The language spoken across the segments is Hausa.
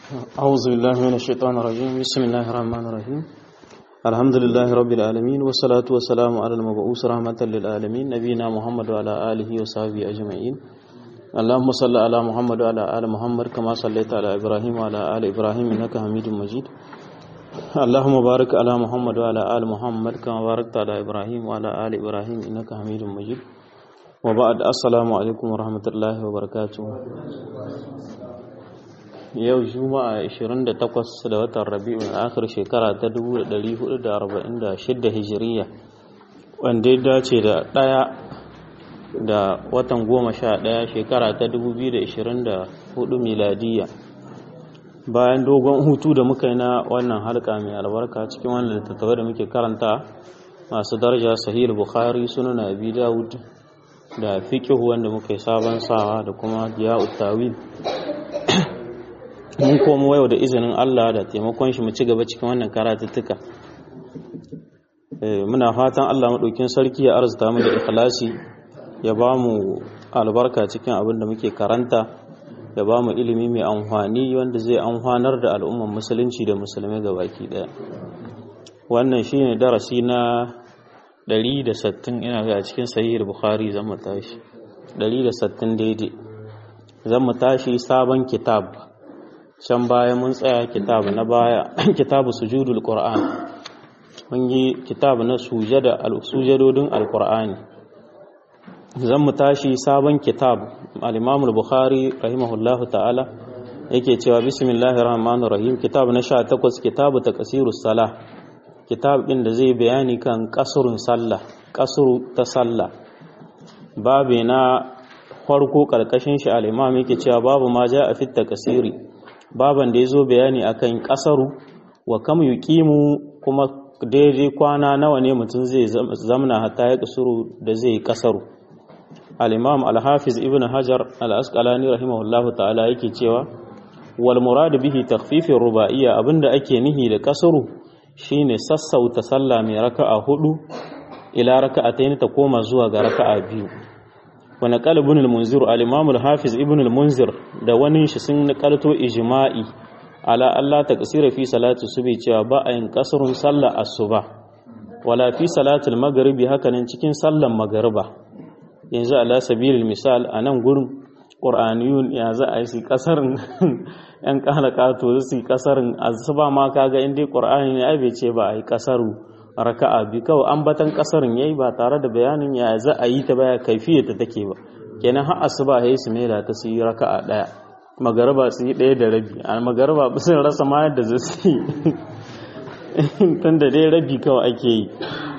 أعوذ بالله من الشيطان الرجيم بسم الله الرحمن الرحيم الحمد لله رب العالمين والصلاة والسلام على المبعوث رحمة للعالمين نبينا محمد وعلى آله وصحبه أجمعين اللهم صل على محمد وعلى آل محمد كما صليت على إبراهيم وعلى آل إبراهيم إنك حميد مجيد اللهم بارك على محمد وعلى آل محمد كما باركت على إبراهيم وعلى آل إبراهيم إنك حميد مجيد وبعد السلام عليكم ورحمة الله وبركاته yau juma'a 28 da watan rabi'un akhir shekara ta 1446 hijiriya wanda ya dace da ɗaya da watan 11 shekara ta 2024 miladiya bayan dogon hutu da muka yi na wannan halka mai albarka cikin wannan littattafai da muke karanta masu daraja sahih bukhari sunan abi dawud da fiqh wanda muka yi sabon sawa da kuma diya'ut tawil mun komo yau da izinin Allah da taimakon shi mu ci gaba cikin wannan karatuttuka muna fatan Allah maɗaukin sarki ya arzuta mu da ikhlasi ya ba mu albarka cikin abin da muke karanta ya ba mu ilimi mai amfani wanda zai amfanar da al'umman musulunci da musulmai baki ɗaya wannan shine darasi na 160 ina ga cikin sahih bukhari zan mu tashi 160 daidai zan mu tashi sabon kitab can baya mun tsaya kitabu na baya kitabu sujudul qur'an mun yi kitabu na sujada al-sujadodin al-qur'ani zan mu tashi sabon kitab al-imam al-bukhari rahimahullahu ta'ala yake cewa bismillahir rahmanir rahim kitab na 18 kitabu taqsirus salah kitab din da zai bayani kan kasurun sallah kasuru ta sallah babe na farko karkashin shi al-imam yake cewa babu ma ja a fit taqsiri baban da ya zo bayani akan kasaru wa kam yuqimu kuma daidai kwana nawa ne mutum zai zamna hatta ya kasuru da zai yi kasaru al-imam al-hafiz ibn hajar al-asqalani rahimahullahu ta'ala yake cewa wal murad bihi takhfifir ruba'iyya abinda ake nihi da kasaru shine sassauta sallah mai raka'a hudu ila raka'atayn ta koma zuwa ga raka'a biyu wani kalibin al-munzir al-imam al-hafiz ibn al-munzir da wani shi sun nakalto ijma'i ala Allah ta kasira fi salatu subhi cewa ba a yin kasrun sallar asuba wala fi salatul maghribi hakanan cikin sallar magariba yanzu ala sabilil misal anan gurin qur'aniyun ya za a yi kasarin yan kalaka to su kasarin asuba ma kaga inda qur'ani ne ai bai ce ba a yi kasaru raka'a bi kawai ambatan kasarin yayi ba tare da bayanin ya za a yi ta baya kaifiyar ta take ba kenan har asuba yayi su mera ta su yi raka'a daya magaraba su yi daya da rabi a magaraba ba sun rasa ma yadda za su yi tun da dai rabi kawai ake yi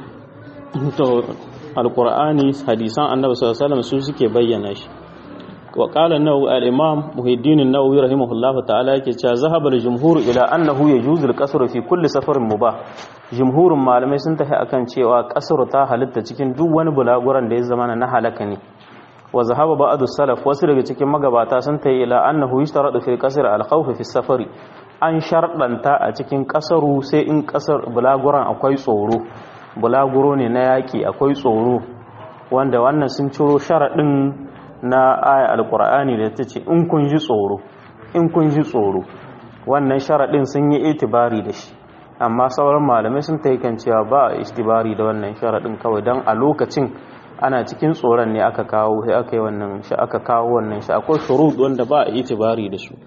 to alqur'ani hadisan annabi sallallahu alaihi wasallam su suke bayyana shi wa qala an-nawawi al-imam muhiddin an-nawawi rahimahullahu ta'ala yake cewa zahaba al-jumhur ila annahu yajuzu al-qasru fi kulli safarin mubah jumhurin malamai sun tafi akan cewa kasar ta halitta cikin duk wani bulaguran da ya zama na halaka ne wa zahaba ba'd salaf wasu daga cikin magabata sun tayi ila annahu yushtaradu fil qasr al khawf fi safari an sharɗanta a cikin kasaru sai in kasar bulaguran akwai tsoro bulaguro ne na yaki akwai tsoro wanda wannan sun ciro sharadin na aya alqur'ani da ta ce in kun ji tsoro in kun ji tsoro wannan sharadin sun yi itibari da shi amma sauran malamai sun ta kan cewa ba a istibari da wannan sharaɗin kawai don a lokacin ana cikin tsoron ne aka kawo sai aka yi wannan shi aka kawo wannan shi akwai shurud wanda ba a itibari da su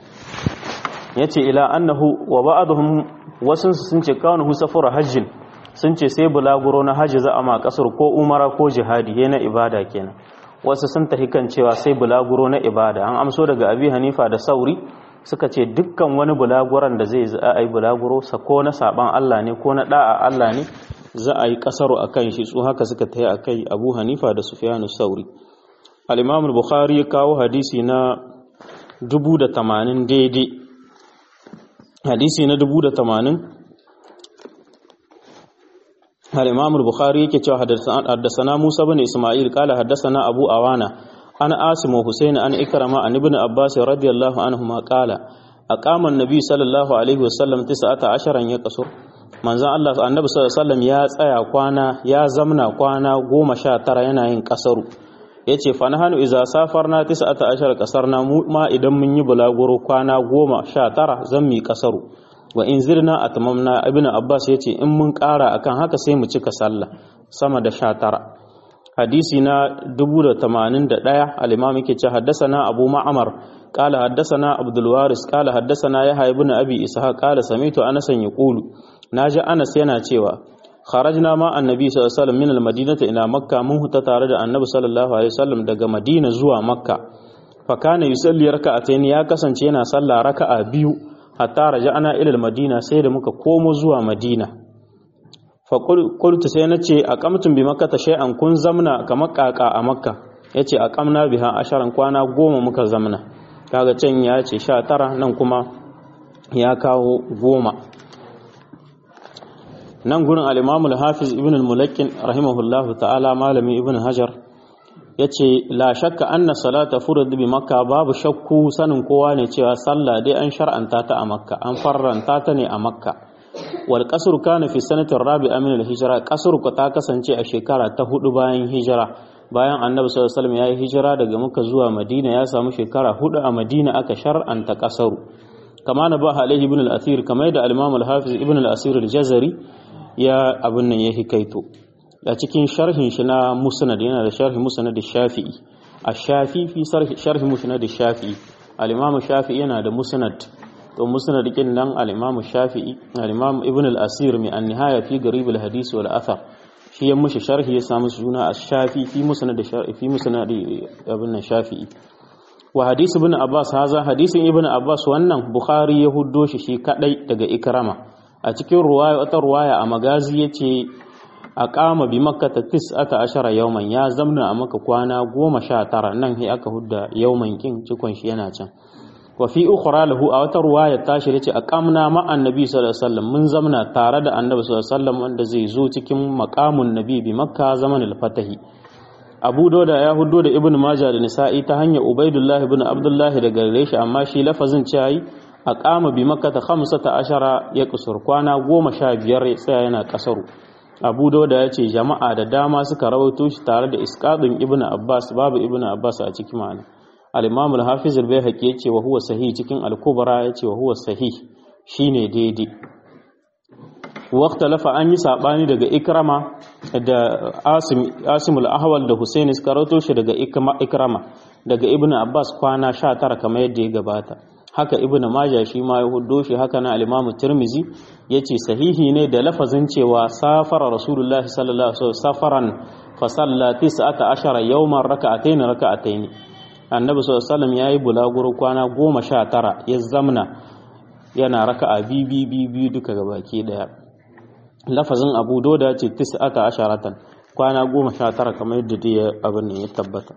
yace ila annahu wa ba'dhum wasun sun ce kawuhu safara hajjin sun ce sai bulaguro na hajji za a ma kasar ko umara ko jihadi yana ibada kenan wasu sun tafi kan cewa sai bulaguro na ibada an amso daga abi hanifa da sauri suka ce dukkan wani bulaguran da zai a yi bulaguro ko na saban Allah ne ko na da'a Allah ne za a yi kasaro a kan shi su haka suka taya a kai abu hanifa da sufiyanu sauri al-imam al-bukhari ya kawo hadisi na dubu da tamanin daidai hadisi na dubu da tamanin al-imam al-bukhari yake cewa haddasana musa bin isma'il kala haddasana abu awana an asim wa husayn an ikrama an ibn abbas radiyallahu anhuma qala aqama an-nabi sallallahu alaihi wasallam 19 ya kasur manzon Allah annabi sallallahu alaihi wasallam ya tsaya kwana ya zamna kwana 19 yana yin kasaru yace fa nahanu iza safarna 19 kasarna mu ma idan mun yi bulaguro kwana 19 zan mi kasaru wa in zirna atmamna ibnu abbas yace in mun kara akan haka sai mu cika sallah sama da 19 hadisi na 1081 al-imam yake ce haddathana abu ma'mar qala haddathana abdul waris qala haddathana yahya ibn abi ishaq qala sami'tu anas yaqulu naji anas yana cewa kharajna ma annabi sallallahu alaihi wasallam min al-madinati ila makka mun huta tare da annabi sallallahu alaihi wasallam daga madina zuwa makka fa kana yusalli raka'atayn ya kasance yana sallah raka'a biyu hatta raja'na ila al-madina sai da muka komo zuwa madina fa qultu sai nace aqamtum bi makkata shay'an kun zamna kamar kaka a makka yace aqamna biha asharan kwana goma muka zamna kaga can ya ce 19 nan kuma ya kawo goma nan gurin al-imam al-hafiz ibn al-mulakkin rahimahullahu ta'ala malami ibn hajar yace la shakka anna salata furud bi makka babu shakku sanin kowa ne cewa sallah dai an shar'anta ta a makka an farranta ta ne a makka wal qasr kana fi sanati rabi'a min al-hijra qasr ko ta kasance a shekara ta hudu bayan hijira bayan annabi sallallahu alaihi wasallam yayi hijira daga makka zuwa madina ya samu shekara hudu a madina aka shar'anta qasaru kama na ba alaihi ibn al-athir kamar da al-imam al-hafiz ibn al-asir al-jazari ya abin nan ya hikaito a cikin sharhin shi na musnad yana da sharhi musnad shafi'i a shafi fi sharhi musnad shafi'i al-imam shafi'i yana da musnad to musnad kin nan al-imam shafi'i al-imam ibn al-asir mai an-nihaya fi garib al-hadith wal athar shi ya mushi sharhi ya samu suna ash-shafi fi musnad shafi'i fi musnad ibn shafi'i wa hadisi ibn abbas haza hadisin ibn abbas wannan bukhari ya huddo shi shi kadai daga ikrama a cikin ruwaya wata ruwaya a magazi yace a kama bi makka ta tis'ata ashara yawman ya zamna a maka kwana goma sha tara nan sai aka hudda yawman kin cikon shi yana can wa fi ukhra lahu a wata ruwaya ta shi yace aqamna ma annabi sallallahu alaihi wasallam mun zamna tare da annabi sallallahu alaihi wasallam wanda zai zo cikin maqamun nabi bi makka zamanul fatahi abu dauda ya hudo da ibn majah da nisa'i ta hanyar ubaidullah ibn abdullah daga gare shi amma shi lafazin cewa a kama bi makka ta khamsata ashara ya kusur kwana goma sha biyar ya tsaya yana kasaru abu dauda ya ce jama'a da dama suka rawaito shi tare da iskadin ibn abbas babu ibn abbas a cikin ma'ana al-imam al-hafiz al-bayhaqi ya ce wa huwa sahih cikin al-kubra ya ce wa huwa sahih shine daidai lafa an yi saɓani daga ikrama da asim al-ahwal da husaini suka rato shi daga ikrama daga ibn abbas kwana 19 kamar yadda ya gabata haka ibn maja shi ma ya hudo shi haka na al-imam tirmizi yace sahihi ne da lafazin cewa safara rasulullahi sallallahu alaihi wasallam safaran fa salla 19 yawman raka'atayn raka'atayn annabi sallallahu alaihi wasallam yayi bulaguro kwana 19 ya zamna yana raka'a bibi bibi duka gabaki daya lafazin abu doda ce tis'ata asharatan kwana goma sha tara kamar yadda dai abin ne ya tabbata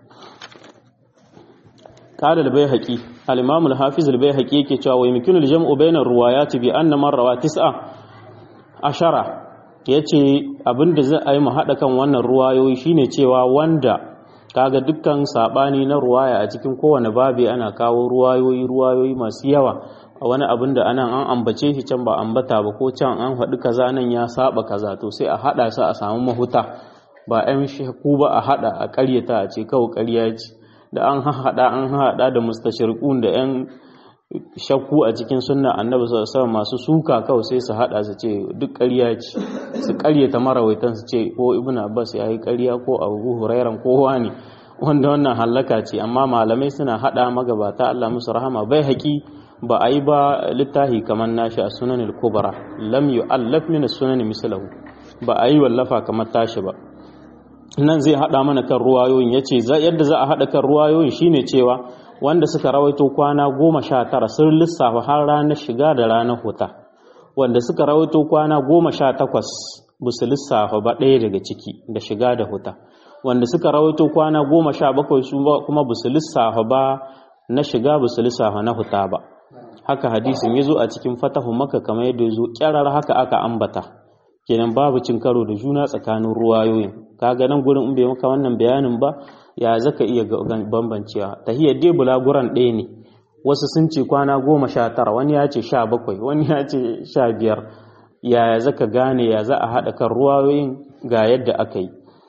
قال البيهقي الامام الحافظ البيهقي yake cewa wai mikinu jam'u bainar ruwayati bi anna man rawa tis'a ashara yace abinda za a yi mu hada kan wannan ruwayoyi shine cewa wanda kaga dukkan sabani na ruwaya a cikin kowane babi ana kawo ruwayoyi ruwayoyi masu yawa a wani abin da anan an ambace shi can ba ambata ba ko can an faɗi kaza nan ya saba kaza to sai a haɗa su a samu mahuta ba ɗan shaku ba a haɗa a ƙaryata a ce kawai ƙarya ce da an haɗa an haɗa da mustashirqun da ƴan shakku a cikin sunna annabi sallallahu masu suka kawai sai su haɗa su ce duk ƙarya ce su ƙaryata marawaitan su ce ko ibnu abbas ya yi ƙarya ko abu hurairan ko wani wanda wannan hallaka ce amma malamai suna haɗa magabata Allah musu rahama bai haƙi ba a yi ba littahi kamar nashi a sunan al-kubra lam yu'allaf min as-sunan mislahu ba a yi wallafa kamar tashi ba nan zai hada mana kan ruwayoyin yace yadda za a hada kan ruwayoyin shine cewa wanda suka rawaito kwana goma sha tara sun lissafa har ranar shiga da ranar huta wanda suka rawaito kwana goma sha takwas ba su lissafa ba ɗaya daga ciki da shiga da huta wanda suka rawaito kwana goma sha bakwai su kuma ba su lissafa ba na shiga ba su lissafa na huta ba haka hadisin ya zo a cikin fatahu maka kamar yadda ya zo kyarar haka aka ambata kenan babu cin karo da juna tsakanin ruwayoyin kaga nan gurin in bai maka wannan bayanin ba ya zaka iya bambancewa tahiyar dai bulaguran ɗaya ne wasu sun ce kwana goma sha tara wani ya ce sha bakwai wani ya ce sha biyar ya zaka gane ya za a haɗa kan ruwayoyin ga yadda aka yi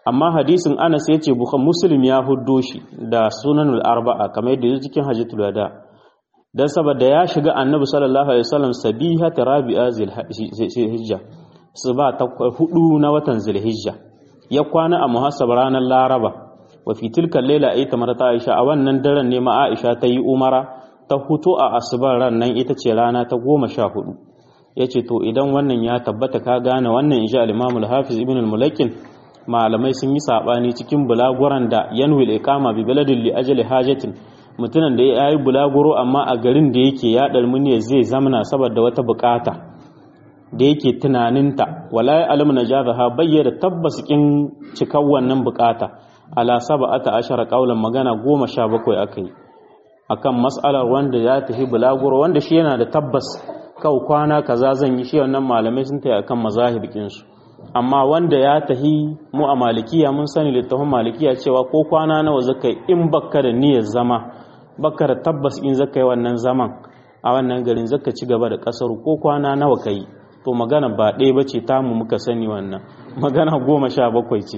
amma hadisin Anas yace Bukhari Muslim ya huddo shi da Sunanul Arba'a kamar yadda yake cikin Hajjatul Wada dan saboda ya shiga Annabi sallallahu alaihi wasallam sabiha rabi'a zilhijja su ba ta hudu na watan zilhijja ya kwana a muhassab ranar Laraba wa fi tilka layla ay tamarata Aisha a wannan daren ne ma Aisha ta yi umara ta hutu a asubar ran nan ita ce rana ta goma sha hudu yace to idan wannan ya tabbata ka gane wannan insha al-Imam al-Hafiz Ibn al-Mulakin malamai sun yi sabani cikin bulaguran da yanwil iqama bi baladin li ajali hajatin mutumin da ya yi bulaguro amma a garin da yake ya dalmuniya zai zamana saboda wata bukata da yake tunaninta wala ya alamu najazaha bayyana tabbas kin cikar wannan bukata ala sab'ata ashara qaulan magana goma sha bakwai akai akan mas'alar wanda ya tafi bulaguro wanda shi yana da tabbas kau kwana kaza zan yi shi wannan malamai sun tayi akan mazahibikin su amma wanda ya tahi mu a malikiya mun sani littafin malikiya cewa ko kwana nawa zaka in bakka da niyyar zama bakka da tabbas in zaka yi wannan zaman a wannan garin zaka ci gaba da kasar ko kwana nawa kai to magana ba ɗaya bace tamu muka sani wannan magana goma sha bakwai ce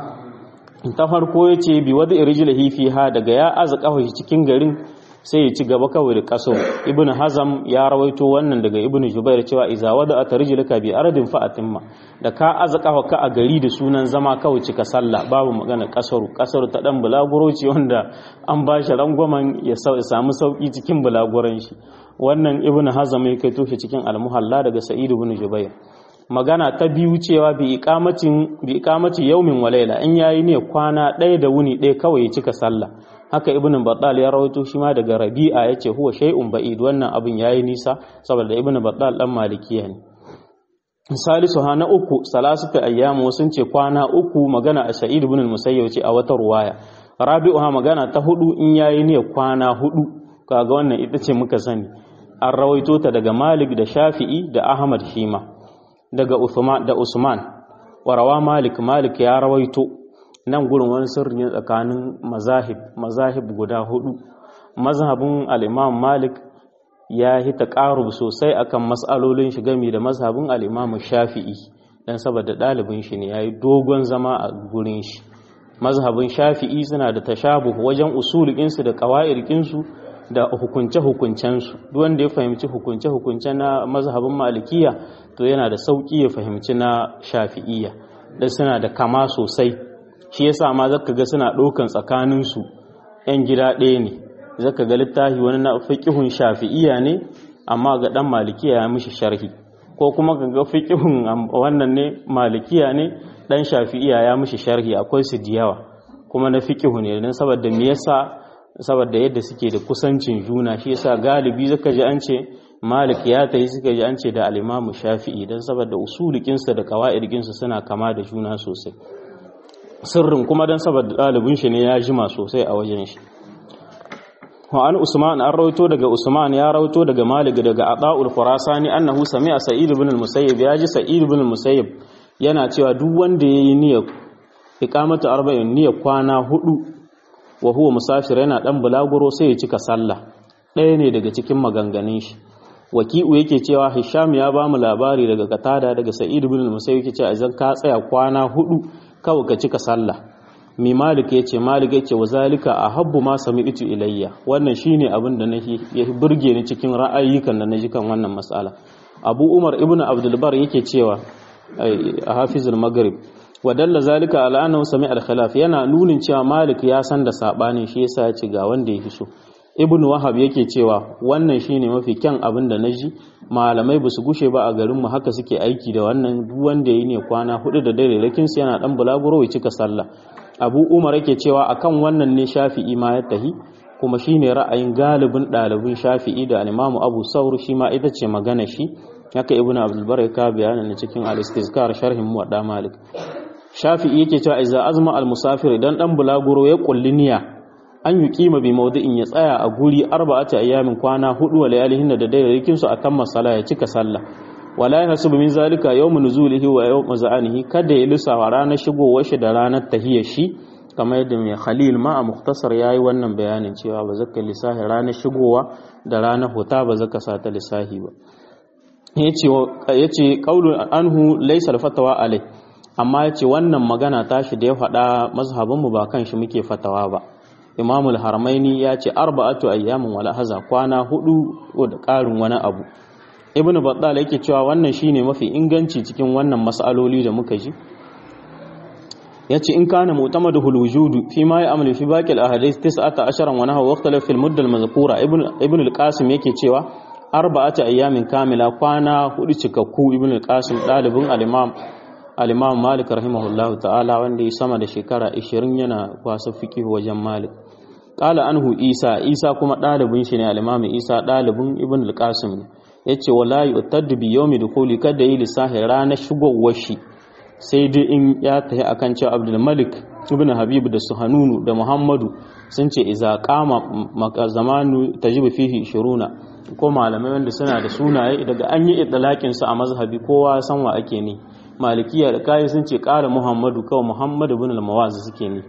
ta farko ya ce bi wadda irijilihi fiha daga ya aza kawai cikin garin sai ya ci gaba kawai da kaso ibnu hazam ya rawaito wannan daga ibnu jubair cewa iza wada atarjilaka bi aradin fa atimma da ka azaka ka a gari da sunan zama kawai cika sallah babu magana kasaru kasaru ta dan bulaguro ce wanda an ba shi rangwamen ya samu sauki cikin bulaguran shi wannan ibnu hazam ya kai toshe cikin almuhalla daga sa'id ibn jubair magana ta biyu cewa bi iqamatin bi iqamati yawmin wa layla in yayi ne kwana ɗaya da wuni ɗaya kawai ya cika sallah haka ibnu battal ya rawaito shi ma daga rabi'a yace huwa shay'un ba'id wannan abin yayi nisa saboda ibnu battal dan malikiya ne salisu ha na uku salasata ayyamu sun ce kwana uku magana a sa'id ibn al-musayyib ce a wata ruwaya rabi'u ha magana ta hudu in yayi ne kwana hudu kaga wannan ita ce muka sani an rawaito ta daga malik da shafi'i da ahmad shima daga usman da usman warawa malik malik ya rawaito nan gurin wani sirri ne tsakanin mazahib mazahib guda hudu mazhabin al-imam malik ya yi taƙarub sosai akan mas'alolin shi gami da mazhabin al-imam shafi'i dan saboda ɗalibin shi ne yayi dogon zama a gurin shi mazhabin shafi'i suna da tashabuh wajen usulin su da qawaidin su da hukunce hukuncen su duk wanda ya fahimci hukunce hukunce na mazhabin malikiya to yana da sauki ya fahimci na shafi'iyya dan suna da kama sosai shi yasa ma zaka ga suna ɗaukan tsakanin su yan gida ɗaya ne zaka ga littafi wani na fiqhun shafi'iyya ne amma ga dan malikiya ya mishi sharhi ko kuma ka ga fiqhun wannan ne malikiya ne dan shafi'iyya ya mishi sharhi akwai su diyawa kuma na fiqhu ne dan saboda me yasa saboda yadda suke da kusancin juna shi yasa galibi zaka ji an ce malik ya tayi suka ji an ce da al-imamu shafi'i dan saboda usulikin sa da qawaidin sa suna kama da juna sosai sirrin kuma dan saboda dalibin shi ne ya jima sosai a wajen shi wa an usman an rawaito daga usman ya rawaito daga malik daga ata'ul khurasani annahu sami'a sa'id ibn al-musayyib ya ji sa'id ibn al-musayyib yana cewa duk wanda yayi niyyar iqamatu arba'in niyyar kwana hudu wa huwa musafir yana dan bulaguro sai ya cika sallah ɗaya ne daga cikin maganganun shi waki'u yake cewa hisham ya ba mu labari daga katada daga sa'id ibn al-musayyib yake cewa idan ka tsaya kwana hudu kawai ka cika sallah mai malik ya ce malik ya ce wa zalika a habbu ma sami itu ilayya wannan shine abin da ya burge ni cikin ra'ayyukan da na ji kan wannan matsala abu umar ibn abdulbar yake cewa a hafizul maghrib wa dalla zalika ala annahu sami al khilaf yana nunin cewa malik ya san da sabanin shi yasa ya ce ga wanda ya fi so ibn wahab yake cewa wannan shine mafi kyan abin da naji malamai basu gushe ba a garin mu haka suke aiki da wannan duk wanda yayi ne kwana hudu da dare lakin su yana dan bulaguro ya cika sallah abu umar yake cewa akan wannan ne shafi'i ma ya tahi kuma shine ra'ayin galibin ɗalibin shafi'i da al-imamu abu saur shi ma ita ce magana shi haka ibnu abdul bar ka bayanin cikin al-istizkar sharhin muwadda malik shafi'i yake cewa idza azma al-musafir idan dan bulaguro ya kulli niyya an yi kima bi maudu'in ya tsaya a guri arba'ati ayyamin kwana hudu wa layalihin da daidaikin su akan masala ya cika sallah wala yahsubu min zalika yawm nuzulihi wa yawm za'anihi kada ya lissafa ranar shigowar shi da ranar tahiyar shi kamar yadda mai khalil ma a muktasar yayi wannan bayanin cewa ba zaka lissafi ranar shigowa da ranar huta ba zaka sa ta lissafi ba yace yace qaulun anhu laysa al-fatwa alai amma ya ce wannan magana tashi da ya faɗa mazhabinmu ba kan shi muke fatawa ba imamul harmaini ya ce arba'atu ayyamin wala haza kwana hudu da ƙarin wani abu ibnu battal yake cewa wannan shine mafi inganci cikin wannan mas'aloli da muka ji yace in kana mu'tamadu hul wujudu fi ma ya'malu fi baqi al ahadith 19 wa nahwa waqtala fi al mudda al mazkura ibn al qasim yake cewa arba'atu ayyamin kamila kwana hudu cikakku ibn al qasim dalibin al imam al imam malik rahimahullah ta'ala wanda ya sama da shekara 20 yana kwasa fiqh wajen malik qala anhu isa isa kuma dalibin shi ne al imam isa dalibin ibn al qasim ne yace wala yu'taddu bi yawmi dukhuli kada yi lissahi ranar shigowar shi sai dai in ya tafi akan cewa Abdul Malik ibn Habib da Suhanunu da Muhammadu sun ce iza qama zamanu tajibu fihi 20 ko malamai wanda suna da sunaye daga an yi idlaqin su a mazhabi kowa san wa ake ne malikiya da kai sun ce qala Muhammadu kawai Muhammad ibn al-Mawazi suke ne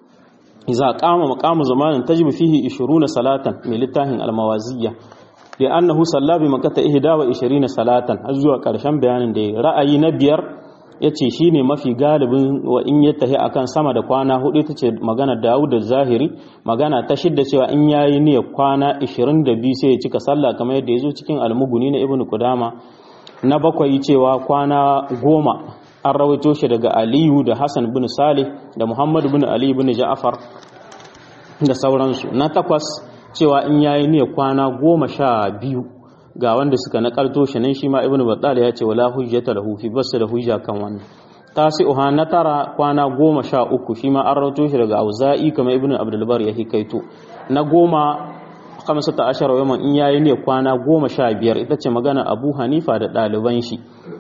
iza qama maqamu zamanin tajibu fihi 20 salatan mai littafin al-Mawaziyya da annahu salla bi makata ihda wa 20 salatan har zuwa karshen bayanin da ra'ayi na biyar yace shine mafi galibin wa in ya tahi akan sama da kwana hudu tace magana Dawud da Zahiri magana ta shidda cewa in yayi niyya kwana 22 sai ya cika sallah kamar yadda yazo cikin al-Mughni na Ibn Qudama na bakwai cewa kwana goma an rawaito shi daga Aliyu da Hassan bin Salih da Muhammad bin Ali bin Ja'far da sauransu na takwas cewa in yayi ne kwana goma sha biyu ga wanda suka nakalto shi nan shi ma ibnu battal ya ce wala hujjata lahu fi bas da hujja kan wannan tasi'uha na tara kwana goma sha uku shi ma an rawato shi daga auza'i kamar ibnu abdul bar ya hikaito na goma kamsata ashara yaman in yayi ne kwana goma sha biyar ita ce magana abu hanifa da ɗaliban shi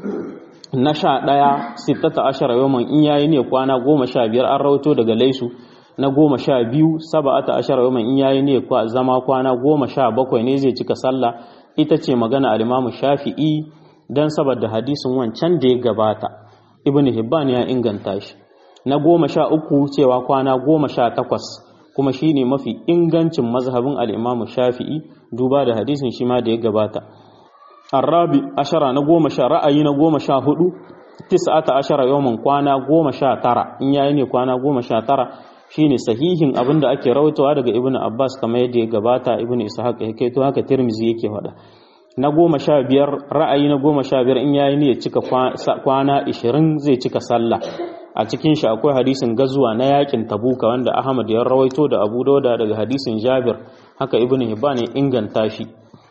na sha ɗaya sittata ashara yaman in yayi ne kwana goma sha biyar an rawato daga laisu na goma sha biyu saba'ata ashara yaman in yayi ne zama kwana goma sha bakwai ne zai cika sallah ita ce magana al-imamu shafi'i dan saboda hadisin wancan da ya gabata ibnu hibban ya inganta shi na goma sha uku cewa kwana goma sha takwas kuma shine mafi ingancin mazhabin al-imamu shafi'i duba da hadisin shi ma da ya gabata arabi ashara na goma sha ra'ayi na goma sha hudu tis'ata ashara yawman kwana goma sha tara in yayi ne kwana goma sha tara shine sahihin abin da ake rawaitowa daga ibnu abbas kamar yadda ya gabata ibnu ishaq ya kai to haka tirmizi yake faɗa na goma sha biyar ra'ayi na goma sha biyar in yayi ne ya cika kwana ishirin zai cika sallah a cikin shi akwai hadisin gazuwa na yakin tabuka wanda ahmad ya rawaito da abu dauda daga hadisin jabir haka ibnu hibban ya inganta shi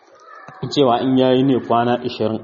cewa in yayi ne kwana ishirin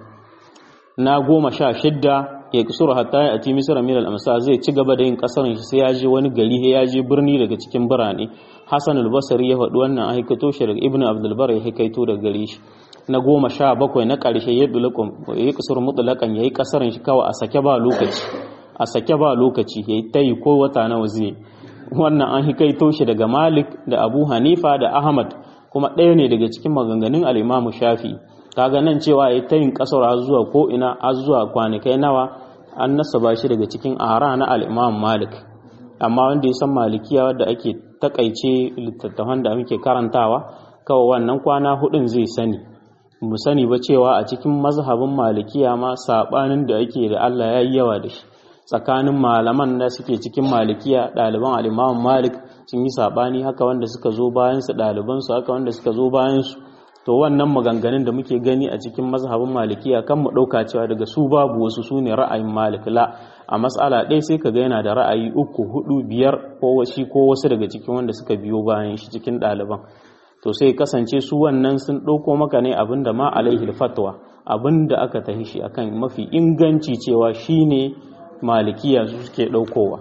na goma sha shidda ya kusura hatta ya ati misra min al-amsa zai ci gaba da yin kasarin shi sai ya je wani gari ya je birni daga cikin birane Hassan al-Basri ya faɗi wannan a haikato shi daga Ibn Abdul Bar ya haikaito daga gare shi na goma sha bakwai na ƙarshe ya dulakum ya kusur mutlaqan yayi kasarin shi kawai a sake ba lokaci a sake ba lokaci yayi tayi ko wata nawa zai wannan an haikaito shi daga Malik da Abu Hanifa da Ahmad kuma ɗaya ne daga cikin maganganun al-Imam Shafi'i kaga nan cewa ya ta yin kasar har zuwa ko ina har zuwa kwanakai nawa an nasaba shi daga cikin ara na al-Imam Malik amma wanda ya san malikiya wadda ake takaice littattafan da muke karantawa kawai wannan kwana hudun zai sani mu sani ba cewa a cikin mazhabin malikiya ma sabanin da ake da Allah ya yi yawa da shi tsakanin malaman da suke cikin malikiya ɗaliban al-Imam Malik sun yi sabani haka wanda suka zo bayan su ɗaliban su haka wanda suka zo bayan su to wannan maganganun da muke gani a cikin mazhabin malikiya kan mu ɗauka cewa daga su babu wasu su ne ra'ayin malik la a matsala ɗaya sai ka ga yana da ra'ayi uku hudu biyar ko washi ko wasu daga cikin wanda suka biyo bayan shi cikin ɗaliban to sai kasance su wannan sun ɗauko maka ne abin da ma alaihi fatwa abin da aka tahi shi akan mafi inganci cewa shine malikiya su suke ɗaukowa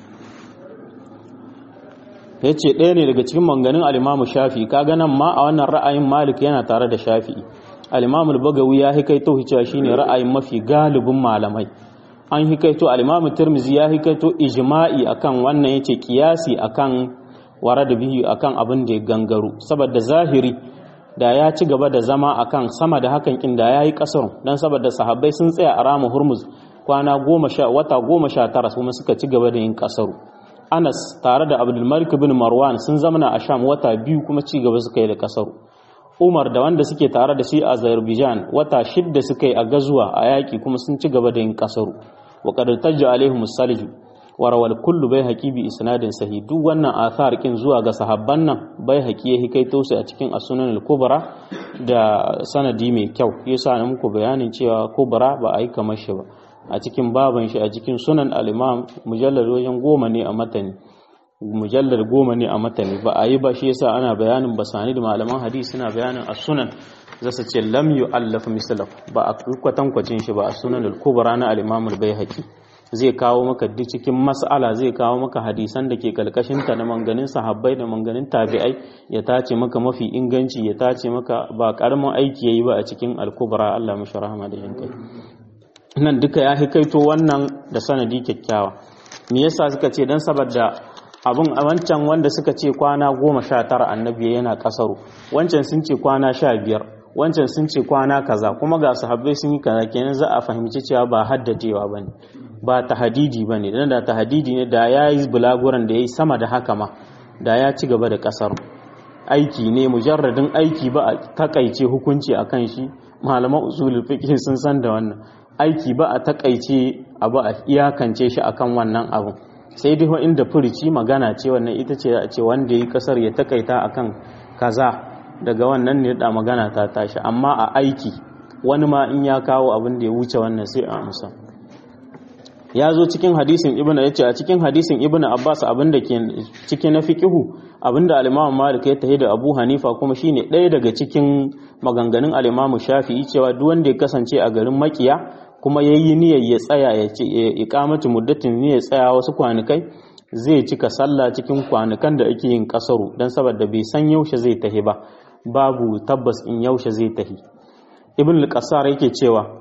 ya ce ɗaya ne daga cikin manganin alimamu shafi kaga nan ma a wannan ra'ayin malik yana tare da shafi alimamu bagawi ya hikaito cewa shine ra'ayin mafi galibin malamai an hikaito alimamu tirmizi ya hikaito ijma'i akan wannan yace kiyasi akan wara da biyu akan abin da ya gangaro saboda zahiri da ya ci gaba da zama akan sama da hakan kin da yayi kasar dan saboda sahabbai sun tsaya a ramu hurmuz kwana goma sha wata goma sha tara kuma suka ci gaba da yin kasaru Anas tare da Abdulmalik bin Marwan sun zamana a Sham wata biyu kuma ci gaba suka yi da kasaru. Umar da wanda suke tare da shi a Azerbaijan wata shidda suka yi a gazuwa a yaƙi kuma sun ci gaba da yin kasaru. wa qad tajja alaihim salju warawal kullu bai haƙi bi isnadin sahi duk wannan athar kin zuwa ga sahabban nan bai haƙi ya hikaito su a cikin asunan al-kubra da sanadi mai kyau yasa na muku bayanin cewa kubra ba a yi kamar shi ba a cikin baban shi a cikin sunan al-imam mujallad wajen goma ne a matani mujallad goma ne a matani ba a yi ba shi yasa ana bayanin basani da malaman hadisi suna bayanin as-sunan zasu ce lam yu'allaf mislaf ba a kwatankwacin shi ba a sunan al-kubra na al-imam al-baihaqi zai kawo maka duk cikin mas'ala zai kawo maka hadisan da ke kalkashinta na manganin sahabbai da manganin tabi'ai ya tace maka mafi inganci ya tace maka ba karamin aiki yayi ba a cikin al-kubra Allah mashi rahama da jin kai nan duka ya hikaito wannan da sanadi kyakkyawa me yasa suka ce dan saboda abun a wancan wanda suka ce kwana goma sha tara annabi yana kasaru wancan sun ce kwana sha biyar wancan sun ce kwana kaza kuma ga sahabbai sun yi kaza kenan za a fahimci cewa ba haddacewa bane ba tahadidi bane dan da tahadidi ne da yayi bulaguran da yayi sama da haka ma da ya ci gaba da kasar aiki ne mujarradin aiki ba a takaice hukunci akan shi malaman usulul fiqh sun san da wannan aiki ba a takaice abu a iyakance shi akan wannan abu sai dai inda furici magana ce wannan ita ce a ce wanda yi kasar ya takaita akan kaza daga wannan ne da magana ta tashi amma a aiki wani ma in ya kawo abin da ya wuce wannan sai a amsa ya zo cikin hadisin ibn ya ce a cikin hadisin ibn abbas abin da ke cikin na fiqihu abin da al-imam malik ya tahi da abu hanifa kuma shine ɗaya daga cikin maganganun al-imam shafi'i cewa duk wanda ya kasance a garin makiya kuma yayi niyyar ya tsaya ya ce iqamatu muddatin ne ya tsaya wasu kwanukai zai cika sallah cikin kwanukan da ake yin kasaru dan saboda bai san yaushe zai tahi ba babu tabbas in yaushe zai tahi ibn al-qassar yake cewa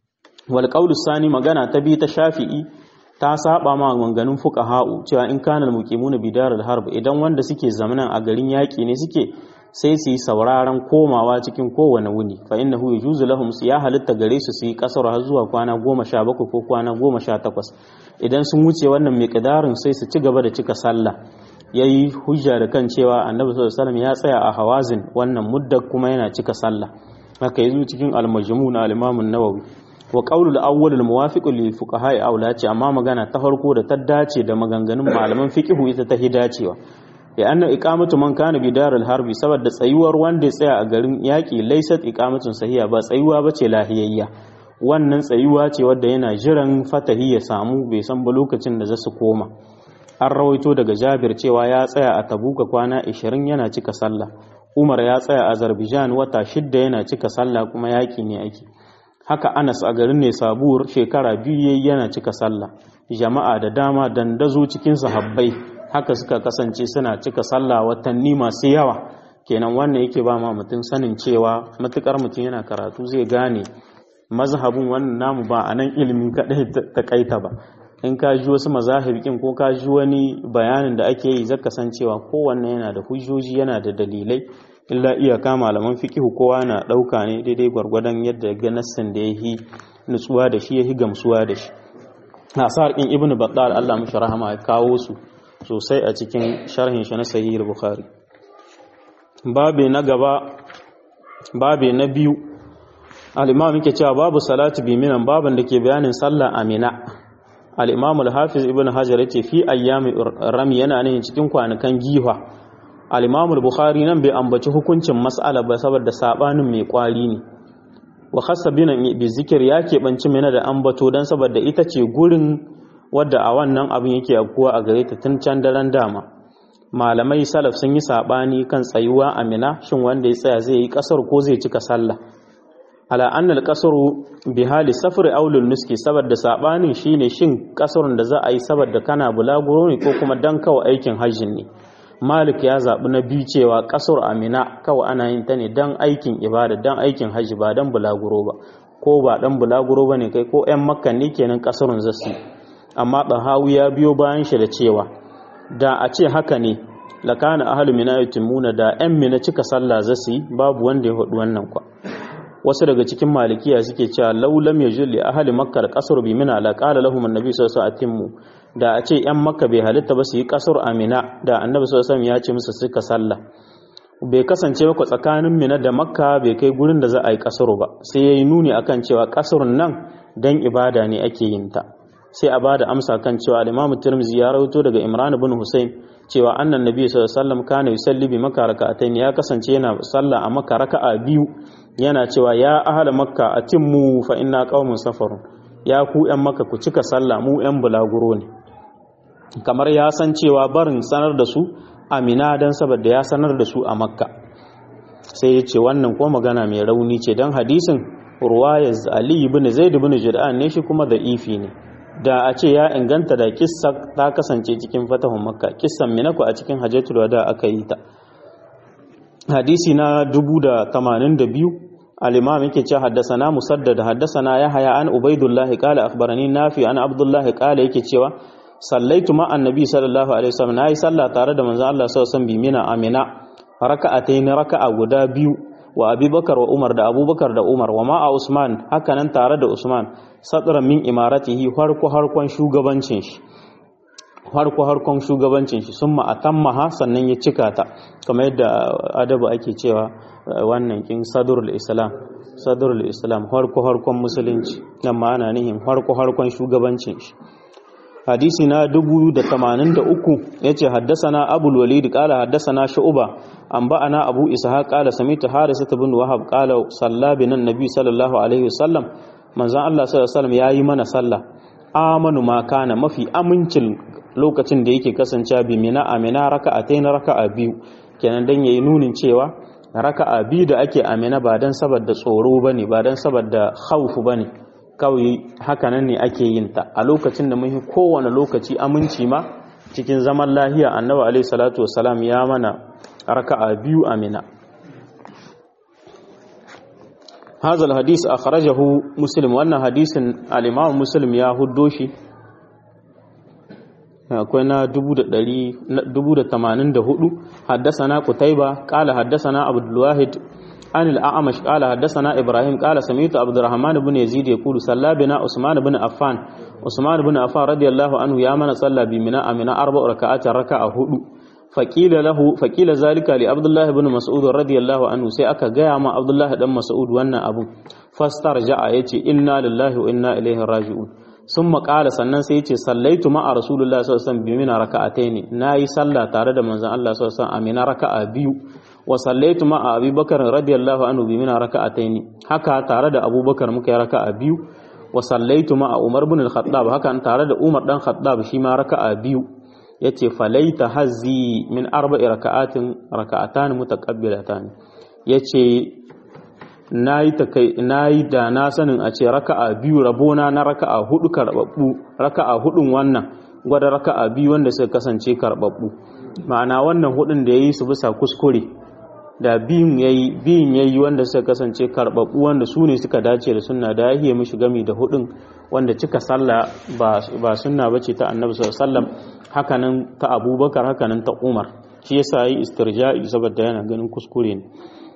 wal qawlu sani magana ta bi ta shafi'i ta saba ma maganganun fuqaha'u cewa in kana al-muqimuna bidar al-harb idan wanda suke zamanan a garin yaki ne suke sai su yi sauraron komawa cikin kowane wuni fa innahu yajuzu lahum su ya halitta gare su su yi kasar har zuwa kwana goma sha bakwai ko kwana goma sha takwas idan sun wuce wannan miqdarin sai su ci gaba da cika sallah yayi hujja da kan cewa annabi sallallahu alaihi ya tsaya a hawazin wannan mudda kuma yana cika sallah haka yazo cikin al-majmu' na al-imam an-nawawi wa qawlu al-awwal al-muwafiq lil fuqaha aula ce amma magana ta farko da ta dace da maganganun malaman fiqhu ita ta hidacewa ya anna iqamatu man kana bi daril harbi saboda tsayuwar wanda ya tsaya a garin yaki laysat iqamatun sahiha ba tsayuwa bace lahiyayya wannan tsayuwa ce wadda yana jiran fatahi ya samu bai san ba lokacin da za su koma an rawaito daga jabir cewa ya tsaya a tabuka kwana 20 yana cika sallah umar ya tsaya a azerbaijan wata shidda yana cika sallah kuma yaki ne ake haka anas a garin ne sabuwar shekara biyu yayi yana cika sallah jama'a da dama dandazo cikin sahabbai haka suka kasance suna cika sallah watanni masu yawa kenan wannan yake ba ma mutum sanin cewa matukar mutum yana karatu zai gane mazhabin wannan namu ba a nan ilimin kaɗai ta kaita ba in ka ji wasu mazahibikin ko ka ji wani bayanin da ake yi zaka san cewa kowanne yana da hujjoji yana da dalilai illa iyaka malaman fiqihu kowa na ɗauka ne daidai gwargwadon yadda ga nassin da yahi nutsuwa da shi yahi gamsuwa da shi nasar ɗin ibnu battal Allah mishi rahama ya kawo su sosai a cikin sharhin shi na sahih bukhari babe na gaba babe na biyu al-imam yake cewa babu salatu bi minan baban da ke bayanin sallah amina al-imam al-hafiz ibn hajar yace fi ayyami rami yana ne cikin kwanukan giwa al-imam al-bukhari nan bai ambaci hukuncin mas'ala ba saboda sabanin mai kwari ne wa khassa binan bi zikir ya keɓanci mina da ambato dan saboda ita ce gurin wadda a wannan abin yake afkuwa a gare ta tun can daren dama malamai salaf sun yi sabani kan tsayuwa amina shin wanda ya tsaya zai yi kasar ko zai cika sallah ala annal kasaru bi hali safri aulul nuski saboda sabanin shine shin kasarun da za a yi saboda kana bulaguro ne ko kuma dan kawai aikin hajjin ne malik ya zaɓi na biyu cewa kasar amina kawai ana yin ta ne dan aikin ibada dan aikin hajji ba dan bulaguro ba ko ba dan bulaguro ba ne kai ko 'yan makka ne kenan kasarun zasu amma ɗahawu ya biyo bayan shi da cewa da a ce haka ne lakana ahalu mina yutimuna da 'yan mina cika sallah zasu yi babu wanda ya hudu wannan kwa wasu daga cikin malikiya suke cewa laulam ya julli ahali makka da kasar bi mina la qala lahum annabi sallallahu alaihi wasallam da a ce yan makka bai halitta ba su yi kasar amina da annabi sallallahu alaihi wasallam ya ce musu suka sallah bai kasance ba tsakanin mina da makka bai kai gurin da za a yi kasar ba sai yayi nuni akan cewa kasarun nan dan ibada ne ake yin ta sai a bada amsa kan cewa al-Imam Tirmidhi ya rawaito daga Imran ibn Husayn cewa annan nabi sallallahu alaihi wasallam kana yusalli bi makka raka'atayn ya kasance yana sallah a makka raka'a biyu yana cewa ya ahla makka atimmu fa inna qaumun safarun ya ku yan makka ku cika sallah mu yan bulaguro ne kamar ya san cewa barin sanar da su amina dan saboda ya sanar da su a makka sai ya ce wannan ko magana mai rauni ce dan hadisin ruwayar Ali ibn Zaid ibn Jud'an ne shi kuma da ifi ne da a ce ya inganta da kissa ta kasance cikin fatahun makka kissan minaku a cikin hajjatul wada aka yi ta hadisi na 1082 al-imam yake cewa haddathana musaddad haddathana yahya an ubaidullah qala akhbarani nafi an abdullah qala yake cewa sallaitu ma annabi sallallahu alaihi wasallam nayi sallah tare da manzon Allah sallallahu alaihi wasallam bi mina amina raka'atayn raka'a guda biyu wa abubakar wa umar da abubakar da umar wa ma'a usman hakanan tare da usman sadran min imaratihi harko harkon shugabancin shi harko harkon shugabancin shi summa atammaha sannan ya cika ta kamar yadda adabu ake cewa wannan kin sadrul islam sadrul islam harko harkon musulunci nan ma ana nihin harko harkon shugabancin shi hadisi na 1083 yace haddasana abul walid qala haddasana shu'ba anba'ana abu ishaq qala samitu harisah ibn wahab qala salla bina nabi sallallahu alaihi wasallam manzon Allah sallallahu alaihi wasallam yayi mana sallah amanu ma kana mafi amincin lokacin da yake kasancewa bi mina amina raka'atayn raka'a biyu kenan dan yayi nunin cewa raka'a biyu da ake amina ba dan saboda tsoro bane ba dan saboda khawfu bane kawai hakanan ne ake yin ta a lokacin da muhi kowane lokaci aminci ma cikin zaman lahiya annabi alaihi salatu wassalam ya mana raka'a biyu amina hazal hadis akhrajahu muslim wannan hadisin al-imam muslim ya huddo shi akwai na 1084 haddasana qutaiba qala haddasana abdul wahid عن الأعمش قال حدثنا إبراهيم قال سمعت عبد الرحمن بن يزيد يقول صلى بنا عثمان بن عفان عثمان بن عفان رضي الله عنه يا من صلى بمنا أمنا أربع ركعات ركعة هدو فقيل له فقيل ذلك لعبد الله بن مسعود رضي الله عنه سي أكا جاء مع عبد الله بن مسعود وانا أبو فاسترجع يتي إنا لله وإنا إليه راجعون ثم قال sannan sai yace sallaitu ma rasulullahi sallallahu alaihi wasallam bimina raka'ataini nayi sallah tare da manzon Allah sallallahu alaihi wasallam amina raka'a biyu wa sallaitu ma Abi Bakar radiyallahu anhu bimina raka'ataini haka tare da Abubakar muka yi raka'a biyu wa sallaitu ma Umar ibn al-Khattab haka tare da Umar dan Khattab shi ma raka'a biyu yace falaita hazzi min arba'i raka'atin raka'atan mutaqabbilatan yace nayi takai nayi da na sanin a ce raka'a biyu rabona na raka'a hudu karbabbu raka'a hudun wannan gwada raka'a biyu wanda suka kasance karbabbu ma'ana wannan hudun da yayi su bisa kuskure da biyun yayi biyun yayi wanda suka kasance karbabbu wanda su ne suka dace da sunna da yahiye mishi gami da hudun wanda cika sallah ba ba sunna bace ta annabi sallallahu alaihi wasallam hakanan ta abubakar hakanan ta umar shi yasa yi istirja'i saboda yana ganin kuskure ne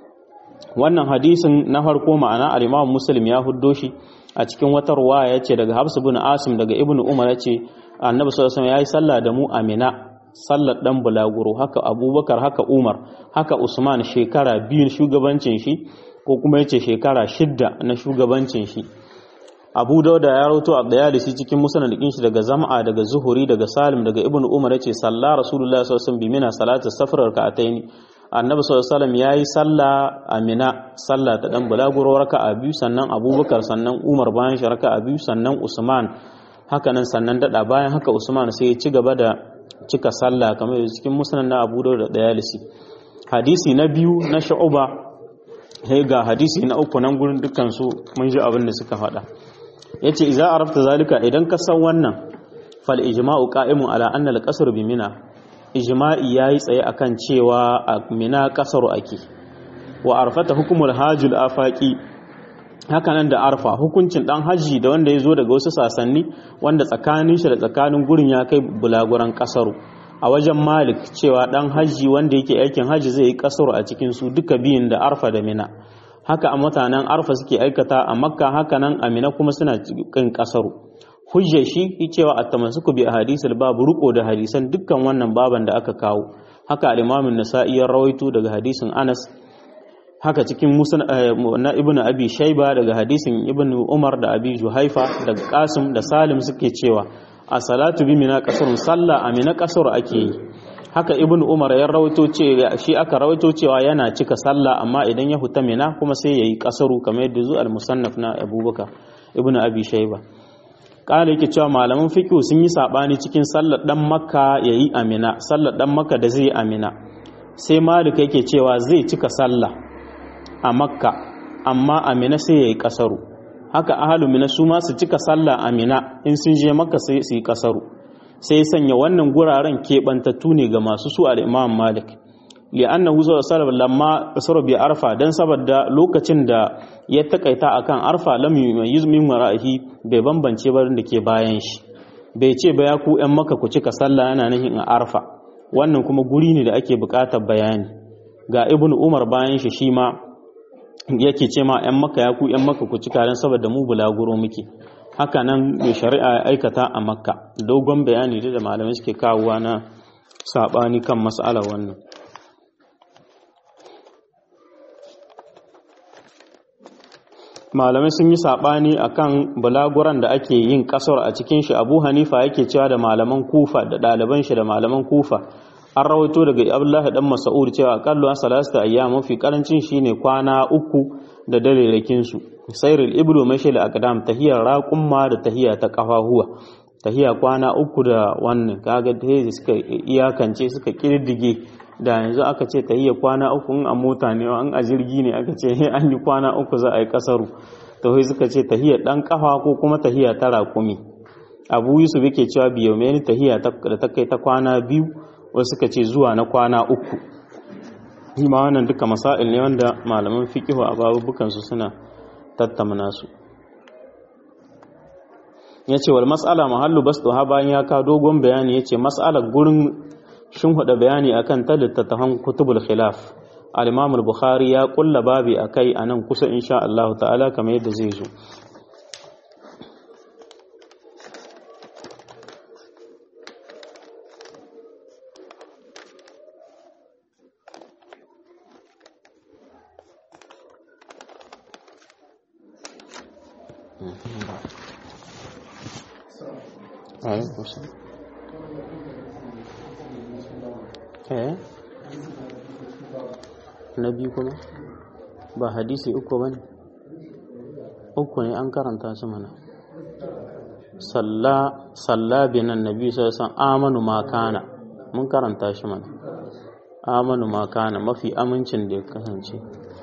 wannan hadisin na farko ma'ana al-imam muslim ya huddo shi a cikin wata ruwaya yace daga habs ibn asim daga ibnu umar yace annabi sallallahu alaihi wasallam yayi sallah da mu amina sallar dan bulaguro haka abubakar haka umar haka usman shekara biyun shugabancin shi ko kuma yace shekara shidda na shugabancin shi abu dauda ya rauto a dayalisi cikin musnadin shi daga zam'a daga zuhuri daga salim daga ibnu umar yace salla rasulullahi sallallahu alaihi wasallam bimina salatu safar raka'ataini annabi sallallahu alaihi wasallam yayi salla amina salla ta dan bulaguro raka'a biyu sannan abubakar sannan umar bayan shi raka'a biyu sannan usman haka nan sannan dada bayan haka usman sai ya ci gaba da cika sallah kamar cikin musnad na abu dauda dayalisi hadisi na biyu na shu'uba sai ga hadisi na uku nan gurin dukkan su mun ji abin da suka faɗa yace idza arafta zalika idan ka san wannan fal ijma'u qa'imun ala anna al-qasr bi mina ijma'i yayi tsaye akan cewa a mina qasaru ake wa arfata hukumul hajjul afaqi haka nan da arfa hukuncin dan haji da wanda ya zo daga wasu sasanni wanda tsakanin shi da tsakanin gurin ya kai bulaguran kasaru a wajen malik cewa dan haji wanda yake aikin haji zai yi kasaru a cikin su duka biyun da arfa da mina haka a mutanen arfa suke aikata a makka haka nan a mina kuma suna cikin kasaru hujjar shi cewa a tamassuku bi ahadisul babu ruko da hadisan dukkan wannan baban da aka kawo haka al-imam an-nasa'i ya rawaito daga hadisin Anas haka cikin na ibn abi shaiba daga hadisin ibn umar da abi juhaifa daga qasim da salim suke cewa a salatu bi mina kasarun sallah a mina kasar ake yi haka ibn umar ya rawaito ce shi aka rawaito cewa yana cika sallah amma idan ya huta mina kuma sai yayi kasaru kamar yadda zu al-musannaf na abubakar ibn abi shaiba kala yake cewa malaman fiqh sun yi sabani cikin sallar dan makka yayi amina sallar dan makka da zai amina sai malik yake cewa zai cika sallah a makka amma amina sai yayi kasaru haka ahalu mina su ma su cika sallah amina in sun je makka sai su yi kasaru sai sanya wannan guraren keɓantattu ne ga masu su al-imam malik li'annahu sallallahu lamma kasara bi arfa dan saboda lokacin da ya takaita akan arfa lam yumayyiz min wara'ihi bai bambance ba da ke bayan shi bai ce ba ya ku yan maka ku cika sallah yana nahin a arfa wannan kuma guri ne da ake buƙatar bayani ga ibnu umar bayan shi shi ma yake ce ma yan maka ya ku yan maka ku cika dan saboda mu bulaguro muke haka nan mai shari'a ya aikata a makka dogon bayani da malamai suke kawowa na sabani kan mas'alar wannan malamai sun yi saɓani a kan bulaguran da ake yin ƙasar a cikin shi abu hanifa yake cewa da malaman kufa da ɗaliban shi da malaman kufa an rawaito daga abdullahi dan mas'ud cewa akallu an salasta ayyam mafi karancin shine kwana uku da dalelakin su sairul iblu mashil aqdam tahiyar raqumma da tahiya ta kafahuwa tahiya kwana uku da wannan kaga da suka iyakance suka kirdige da yanzu aka ce tahiyya kwana uku in a mota ne an a jirgi ne aka ce an yi kwana uku za a yi kasaru to sai suka ce tahiyya dan kafa ko kuma tahiyya ta raƙumi abu yusuf yake cewa biyo mai tahiyya da ta kai ta kwana biyu wasu suka ce zuwa na kwana uku shi ma wannan duka masail ne wanda malaman fiqihu a babubukan su suna tattamna su yace wal mas'ala mahallu basduha bayan ya ka dogon bayani yace mas'alar gurin shin huda bayani akan ta littattafan kutubul khilaf al-imam al-bukhari ya kulla babi akai anan kusa insha Allah ta'ala kamar yadda zai zo Alaikum salam. eh na biyu kuma ba hadisi uku ba ne uku ne an karanta su mana salla binan nabi sassan amanu makana mun karanta shi mana amanu makana mafi amincin da ya kasance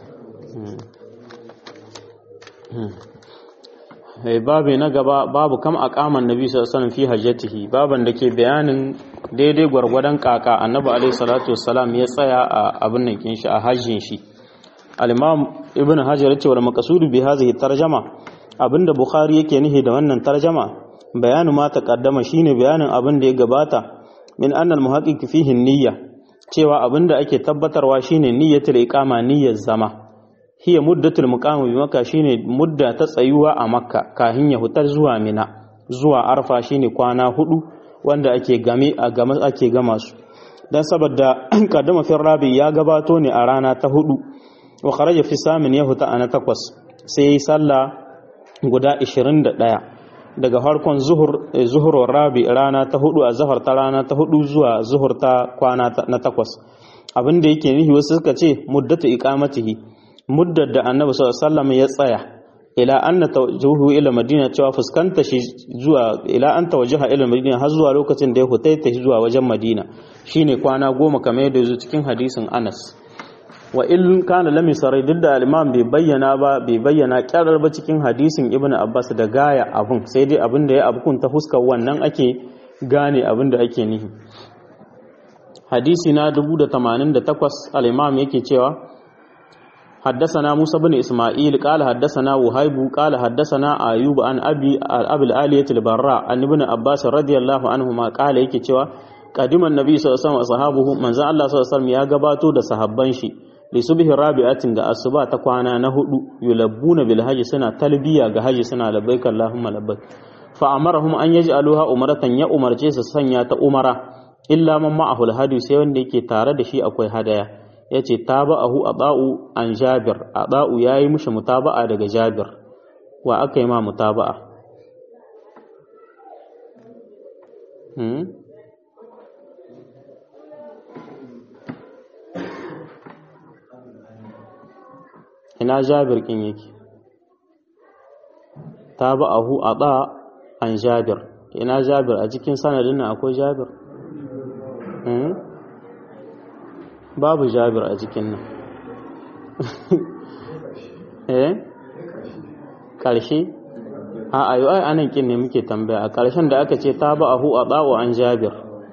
babu na gaba babu kam a kaman nabi sassan fi hajjatihi baban da ke bayanin daidai gwargwadon kaka annabi alaihi salatu wassalam ya tsaya a abin nan kin shi a hajjin shi al-imam ibn hajar yace wal maqsud bi hadhihi tarjama abinda bukhari yake nihi da wannan tarjama bayanu ma taqaddama shine bayanin abin da ya gabata min anna al-muhaqqiq fihi niyya cewa abinda ake tabbatarwa shine niyyatul iqama niyyar zama hiya muddatul muqam bi makka shine mudda ta tsayuwa a makka kahin ya hutar zuwa mina zuwa arfa shine kwana hudu wanda ake game a game ake gama su dan saboda kaddama fi rabi ya gabato ne a rana ta hudu wa kharaja fi samin ya huta ana takwas sai yi sallah guda 21 daga farkon zuhur zuhur rabi rana ta hudu a zahar ta rana ta hudu zuwa zuhur ta kwana na takwas abin da yake nihi wasu suka ce muddatu iqamatihi muddar da annabi sallallahu alaihi wasallam ya tsaya ila an tawajjuhu ila madina cewa fuskanta shi zuwa ila an tawajjaha ila madina har zuwa lokacin da ya hutaita shi zuwa wajen madina shine kwana goma kamar yadda yazo cikin hadisin Anas wa in kana lam sarai duk da al-imam bai bayyana ba bai bayyana kyarar ba cikin hadisin Ibn Abbas da gaya abun sai dai abin da ya abukun ta fuskar wannan ake gane abin da ake nihi hadisi na 1088 al-imam yake cewa حدثنا موسى بن إسماعيل قال حدثنا وهيب قال حدثنا أيوب عن أبي أبي الآلية البراء عن ابن عباس رضي الله عنهما قال yake cewa قدم النبي صلى الله عليه وسلم أصحابه من زال الله صلى الله عليه وسلم ya gabato da sahabban shi li subhi rabi'atin ga asuba ta kwana na hudu yulabbuna bil hajji suna talbiya ga hajji suna labbaik allahumma labbaik fa amarahum an yaj'aluha umratan ya umarce su sanya ta umara illa man ma'ahu al sai wanda yake tare da shi akwai hadaya yace taba'ahu ada'u an jabir ada'u yayi mushi mutaba'a daga jabir wa aka yi ma mutaba'a hmm? ina jabir kin yake taba'ahu ada an jabir ina jabir a cikin sanadin nan akwai jabir hmm? babu jabir a cikin nan eh karshe a ayo ai anan kin ne muke tambaya a karshen da aka ce taba'ahu ada'u an jabir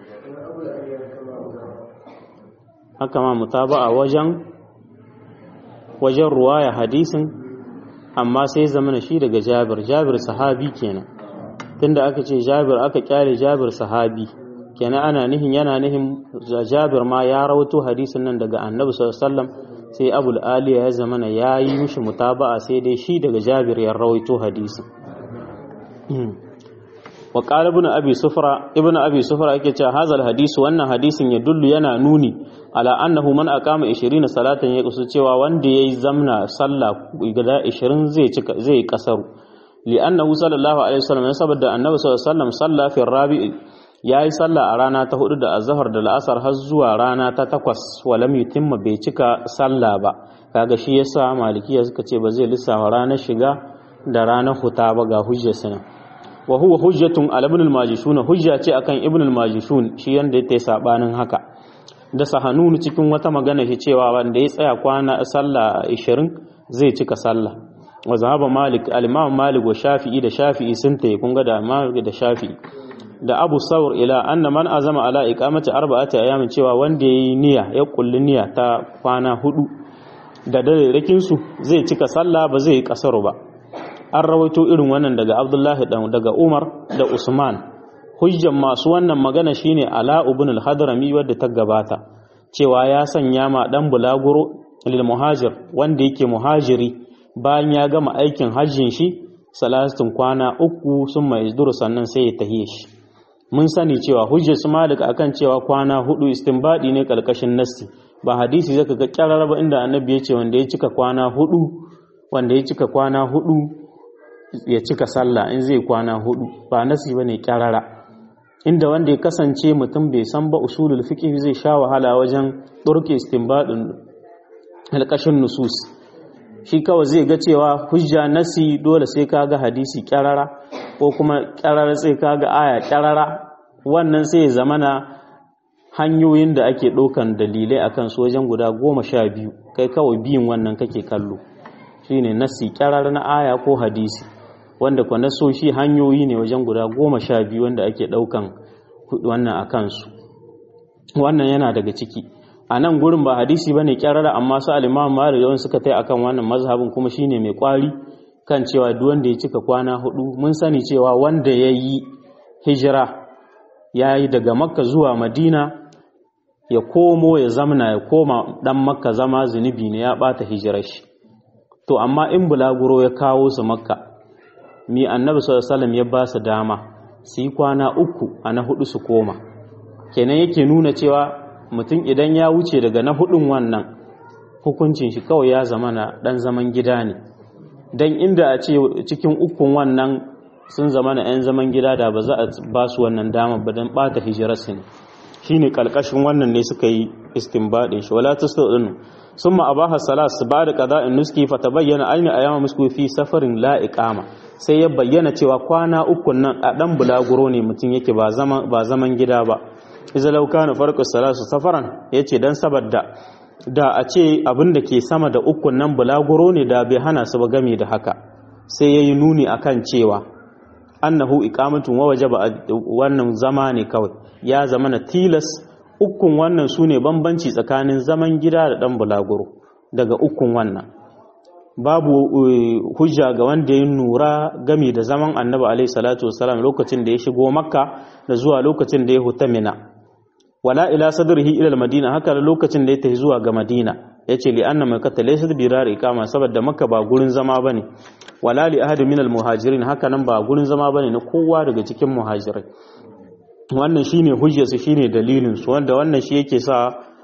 haka ma mutaba'a wajen wajen ruwaya hadisin amma sai zamana shi daga jabir jabir sahabi kenan tunda aka ce jabir aka kyale jabir sahabi kenan ana nihin yana nihin jabir ma ya rawato hadisin nan daga annabi sallallahu alaihi wasallam sai abul aliya ya zamana ya yi mishi mutaba'a sai dai shi daga jabir ya rawaito hadisin wa qala ibn abi sufra ibn abi sufra yake cewa hazal hadisu wannan hadisin ya dullu yana nuni ala annahu man aqama 20 salatan ya kusu cewa wanda yayi zamna sallah guda 20 zai cika zai kasaru li annahu sallallahu alaihi wasallam saboda annabi sallallahu alaihi wasallam salla fi rabi'i yayi sallah a rana ta hudu da azhar da al'asar har zuwa rana ta takwas walam yutimma bai cika sallah ba kaga shi yasa malikiya suka ce ba zai lissafa ranar shiga da ranar huta ba ga hujjar sana wa huwa hujjatun ala ibn al-majishun hujja ce akan ibn al-majishun shi yanda yake sabanin haka da sahanunu cikin wata magana shi cewa wanda ya tsaya kwana sallah 20 zai cika sallah wa zahaba malik al-imam malik wa shafi'i da shafi'i sun tayi kun ga da malik da shafi'i da abu saur ila anna man azama ala iqamati arba'ati ayamin cewa wanda yayi niyya ya kulli niyya ta kwana hudu da dare su zai cika sallah ba zai yi kasaru ba an rawaito irin wannan daga abdullahi daga umar da usman hujjan masu wannan magana shine ala ibn al-hadrami wadda ta gabata cewa ya sanya ma dan bulaguro lil muhajir wanda yake muhajiri bayan ya gama aikin hajjin shi salatun kwana uku sun mai izduru sannan sai ya tahiye shi mun sani cewa hujjar su malik akan cewa kwana hudu istinbadi ne kalkashin nassi ba hadisi zaka ga kyarar ba inda annabi ya ce wanda ya cika kwana hudu wanda ya cika kwana hudu ya cika sallah in zai kwana hudu ba nasi bane kyarara inda wanda ya kasance mutum bai san ba usulul fiqh zai sha wahala wajen turke istinbadin alkashin nusus shi kawai zai ga cewa hujja nasi dole sai ka ga hadisi kyarara ko kuma kyarara sai ka ga aya kyarara wannan sai ya zamana hanyoyin da ake ɗaukan dalilai akan su wajen guda goma sha biyu kai kawai biyun wannan kake kallo shine nasi kyarara na aya ko hadisi wanda kwa nasoshi hanyoyi ne wajen guda goma sha biyu wanda ake ɗaukan wannan a kansu wannan yana daga ciki a nan gurin ba hadisi ba ne kyarara amma su alimam mara yawan suka tai akan wannan mazhabin kuma shine mai kwari kan cewa duk wanda ya cika kwana hudu mun sani cewa wanda ya yi hijira ya yi daga makka zuwa madina ya komo ya zamna ya koma dan makka zama zunubi ne ya bata hijirar shi to amma in bulaguro ya kawo su makka mi annabi sallallahu ya ba su dama su yi kwana uku a na hudu su koma kenan yake nuna cewa mutum idan ya wuce daga na hudun wannan hukuncin shi kawai ya zama na dan zaman gida ne dan inda a ce cikin ukun wannan sun zama na 'yan zaman gida da ba za a ba su wannan dama ba don bata hijirarsu ne shine kalkashin wannan ne suka yi istinbadin shi wala tasdun summa abaha salat ba da qada'in nuski fa tabayyana ayna ayama musku fi safarin la iqama sai ya bayyana cewa kwana uku nan a dan bulaguro ne mutum yake ba zaman ba zaman gida ba iza law kana farqu salatu safaran yace dan saboda da a ce abin da ke sama da uku nan bulaguro ne da bai hana su ba game da haka sai yayi nuni akan cewa annahu iqamatun wa wajaba wannan zama ne kawai ya zama na tilas ukun wannan sune bambanci tsakanin zaman gida da dan bulaguro daga ukun wannan babu hujja ga wanda ya nura game da zaman annabi alaihi salatu wasalam lokacin da ya shigo makka da zuwa lokacin da ya huta mina wala ila sadrihi ila almadina haka lokacin da ya tafi zuwa ga madina yace li anna makkata laysa bi rar iqama saboda makka ba gurin zama bane wala li ahad min almuhajirin haka nan ba gurin zama bane na kowa daga cikin muhajirai wannan shine hujjar su shine dalilin su wanda wannan shi yake sa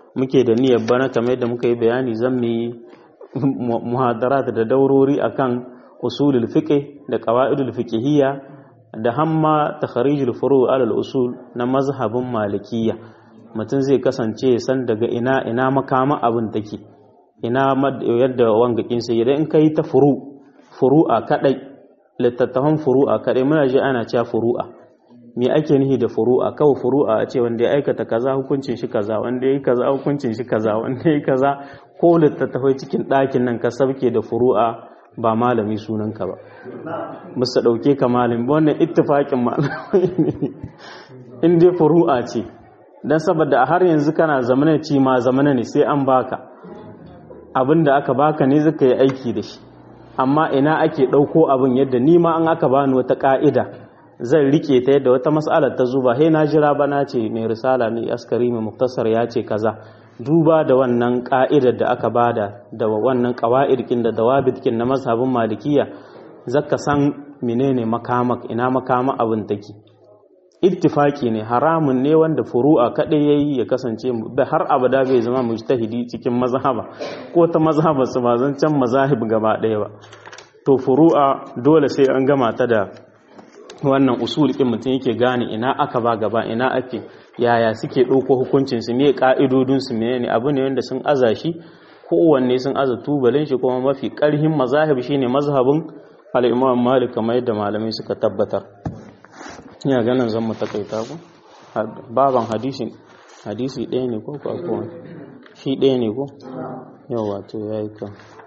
muke da niyyar bana kamar yadda muka yi bayani zan mu yi muhadarat da daurori akan usulul fiqh da qawaidul fiqhiyya da hamma takharijul furu' alal usul na mazhabin malikiyya mutum zai kasance san daga ina ina makama abin take ina yadda wangakin sai idan in kai ta furu furu'a kadai littattafan furu'a kadai muna ji ana cewa furu'a me ake nihi da furu'a kawai furu'a a ce wanda ya aikata kaza hukuncin shi kaza wanda ya yi kaza hukuncin shi kaza wanda ya yi kaza ko littattafai cikin ɗakin nan ka sabke da furu'a ba malami sunanka ba musa ɗauke ka malami wannan ittifaƙin malamai ne in dai furu'a ce don saboda a har yanzu kana zamana ci ma zamana ne sai an baka abin da aka baka ne zaka yi aiki da shi amma ina ake ɗauko abin yadda ni ma an aka bani wata ƙa'ida zan rike ta yadda wata mas'alar ta zuba he na jira ba na ce mai risala mai askari mai muktasar ya ce kaza duba da wannan ka'idar da aka bada da wannan qawaidkin da dawabitkin na mazhabin malikiya zaka san menene makamak ina makama abin take ittifaki ne haramun ne wanda furu'a kadai yayi ya kasance har abada bai zama mujtahidi cikin mazhaba ko ta mazhaba su ba zan can mazahib gaba ɗaya ba to furu'a dole sai an gama ta da wannan usul ɗin mutum yake gane ina aka ba gaba ina ake yaya suke ɗauko hukuncin su me ka'idodin su menene abu ne wanda sun aza shi kowanne sun aza tubalin shi kuma mafi ƙarhin mazahib shine mazhabin al-Imam Malik kamar yadda malamai suka tabbatar ina ganin zan mu takaita ku baban hadisi hadisi ɗaya ne ko ko shi ɗaya ne ko yawa to yayi ka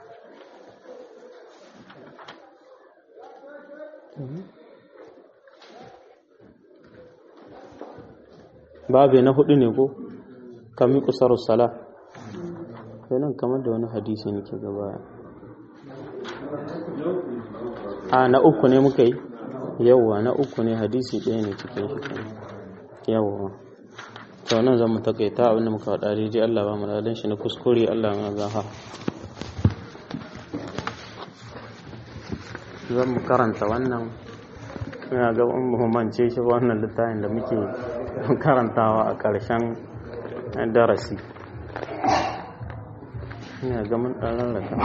babe na hudu ne ko kami kusarar sala nan kamar da wani hadisi nake gaba a na uku ne muka yi yawwa na uku ne hadisi ɗaya ne cikin shi yawwa to nan zan mu takaita abinda muka faɗa daidai Allah ba mu ladan shi na kuskure Allah ma gafa zan mu karanta wannan ina ga muhimmance shi wannan littafin da muke karantawa a ƙarshen darasi ina ga mun ɗan rarraka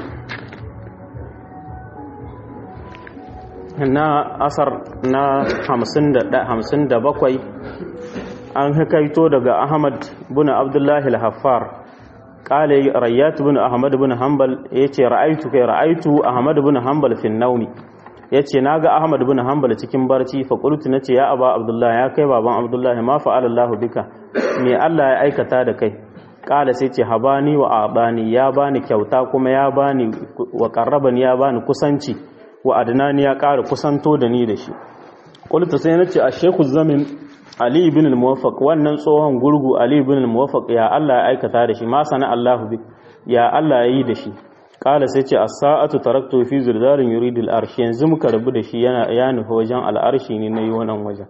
na asar na hamsin da bakwai an hakaito daga ahmad bin abdullahi al-haffar kale rayyat bin ahmad bin hanbal yace ra'aitu kai ra'aitu ahmad bin hanbal fi naumi yace naga ahmad bin hanbal cikin barci fa qultu nace ya aba abdullahi ya kai baban abdullahi ma fa'ala allah bika me allah ya aikata da kai kala sai ce habani wa abani ya bani kyauta kuma ya bani wa qarrabani ya bani kusanci wa adnani ya ƙara kusanto da ni da shi qultu sai nace a shaykhu zamin ali ibn al-muwaffaq wannan tsohon gurgu ali ibn al-muwaffaq ya Allah ya aikata da shi ma sana Allah bi ya Allah ya yi da shi kala sai ce as-sa'atu taraktu fi zirdarin yuridu al-arsh yanzu muka rabu da shi yana ya nufi wajen al-arshi ne nayi wannan wajen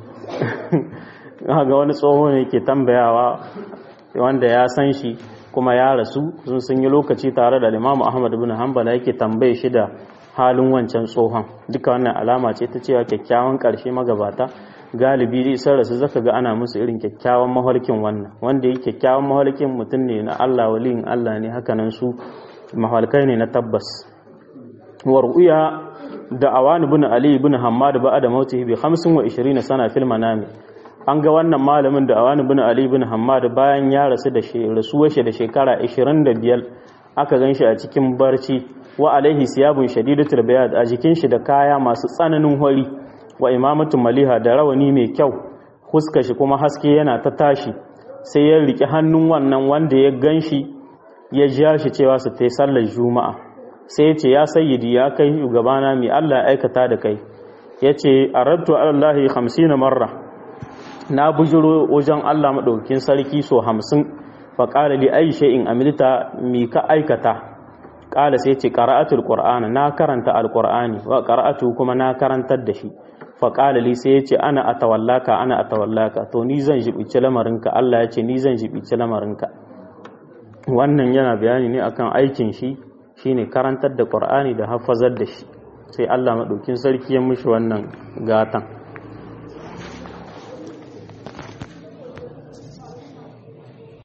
ga wani tsoho ne yake tambayawa wanda ya san shi kuma ya rasu sun sun yi lokaci tare da Imam Ahmad ibn Hanbal yake tambaye shi da halin wancan tsohon duka wannan alama ce ta cewa kyakkyawan ƙarshe magabata galibi sun rasu zaka ga ana musu irin kyakkyawan mahalkin wannan wanda yi kyakkyawan mahalkin mutum ne na Allah waliyin Allah ne hakanan su mahalkai ne na tabbas war'uya da awani bin ali bin hammad ba da mautihi bi 25 sana fil manami an ga wannan malamin da awani bin ali bin hammad bayan ya rasu da shi rasuwar shi da shekara 25 aka ganshi a cikin barci wa alaihi siyabun shadidatul bayad a jikin shi da kaya masu tsananin hori wa imamatun maliha da rawani mai kyau huska shi kuma haske yana ta tashi sai ya riki hannun wannan wanda ya ganshi ya ja shi cewa su ta yi sallar juma'a sai ya ce ya sayyidi ya kai shugabana mai Allah ya aikata da kai ya ce a rattu allahi hamsin marra na bujiro wajen Allah maɗaukin sarki so hamsin fa ƙara li aisha in amilta mi ka aikata ƙala sai ce ƙara'atul ƙur'ana na karanta alƙur'ani wa ƙara'atu kuma na karantar da shi fa ƙala li sai ya ce ana a tawallaka ana a tawallaka to ni zan jibici lamarinka Allah ya ce ni zan jibici lamarinka wannan yana bayani ne akan aikin shi shine karantar da ƙur'ani da hafazar da shi sai Allah maɗaukin sarki ya mushi wannan gatan